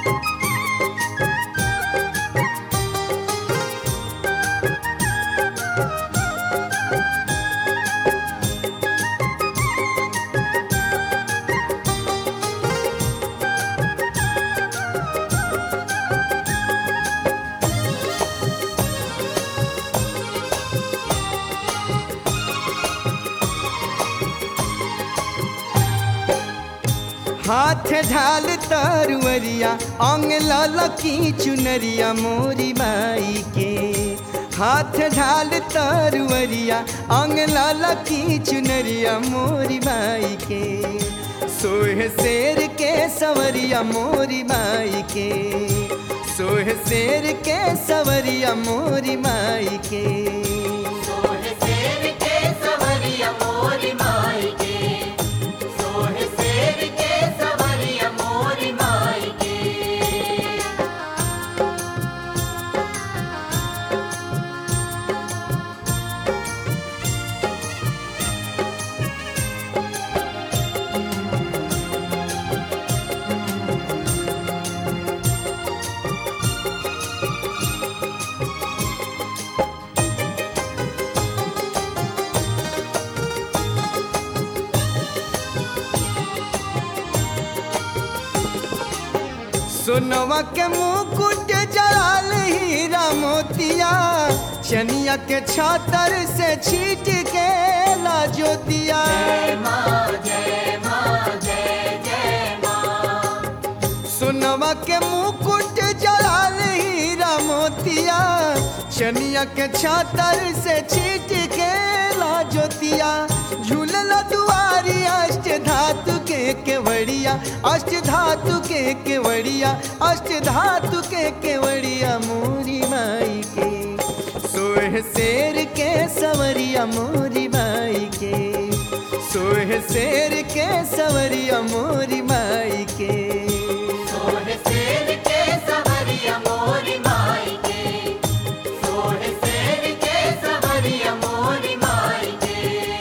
हाथ ढाल तरुअरिया अंग ललकी चुनरिया मोरी माई के हाथ ढाल तरुअरिया अंग ललकी चुनरिया मोरी माई के सोह शेर के सवरिया मोरी माई के सोह शेर के सवरिया मोरी माई के सोह शेर के सवरिया मोरी माई के सोह शेर के सवरिया मोरी माई के सोनवा के मुकुट जड़ाल हीरा मोतिया चनिया के छातर से छीट के लाजोतिया जय माँ जय माँ जय जय माँ सोनवा के मुकुट जड़ाल हीरा मोतिया चनिया के छातर से छीट के लाजोतिया झूलल दुआरी अष्ट धातु के केवड़िया अष्ट धातु के केवड़िया अष्ट धातु के केवड़िया मोरी माई के सोह शेर के सवरिया मोरी माई के सोह शेर के सवरिया मोरी माई के सोह शेर के सवरिया मोरी माई के सोह शेर के सवरिया मोरी माई के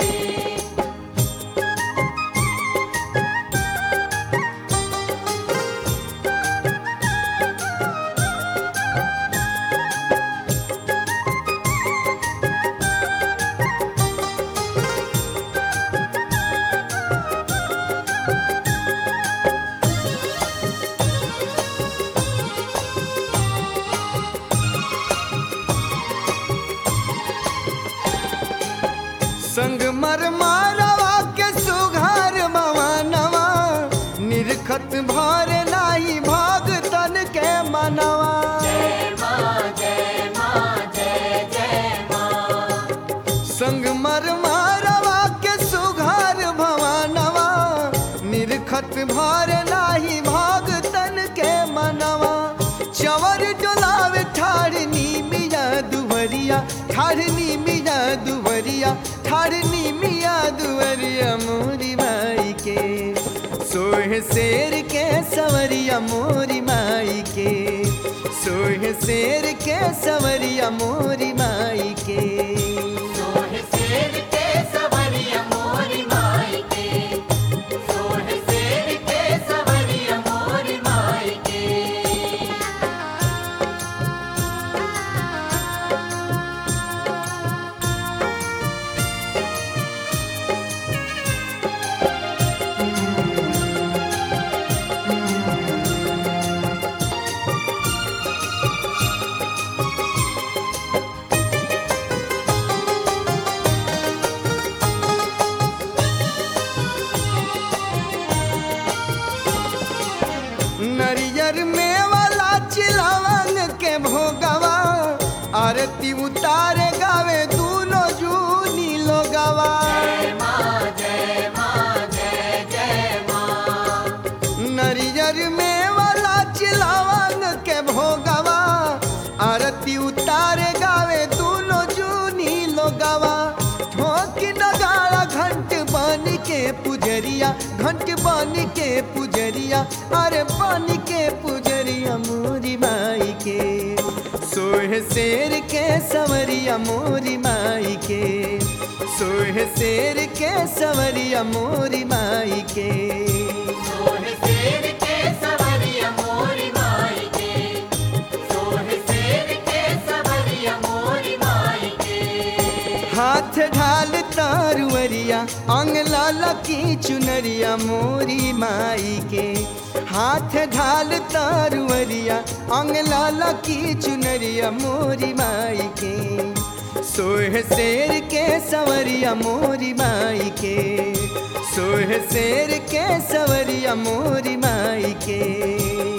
संग मर मारवा के सुघार मवानवा निरखत भार नाही भाग तन के मनवा जय माँ जय माँ जय जय माँ संग मर मारवा के सुघार भवानवा निरखत भार नाही भाग तन के मनवा चवर डोलावे ठाड़नी मिया दुवरिया ठाड़नी मिया दुवरिया ठाड़नी मिया दुवरिया मोरी माई के सोह शेर के सवरिया मोरी माई के सोह शेर के सवरिया मोरी माई के सोह शेर के सवरिया मोरी माई के सोह शेर के सवरिया मोरी माई के नरियर में वाला चिलावन के भोगवा आरती उतारे गावे दूनो जूनी लोगवा जय माँ जय माँ जय जय माँ नरियर में वाला चिलावन के भोगवा आरती उतारे गावे दूनो जूनी लोगवा ठोकी नगाड़ा घंट बन के पुजरिया घंट बन के पुजरिया अरे बन के पुजरिया मोरी माई के सोह शेर के सवरिया मोरी माई के सोह शेर के सवरिया मोरी माई के सोह शेर के सवरिया मोरी माई दुअरिया अंग लाला की चुनरिया मोरी माई के हाथ ढाल तारुअरिया अंग लाला की चुनरिया मोरी माई के सोह शेर के सवरिया मोरी माई के सोह शेर के सवरिया मोरी माई के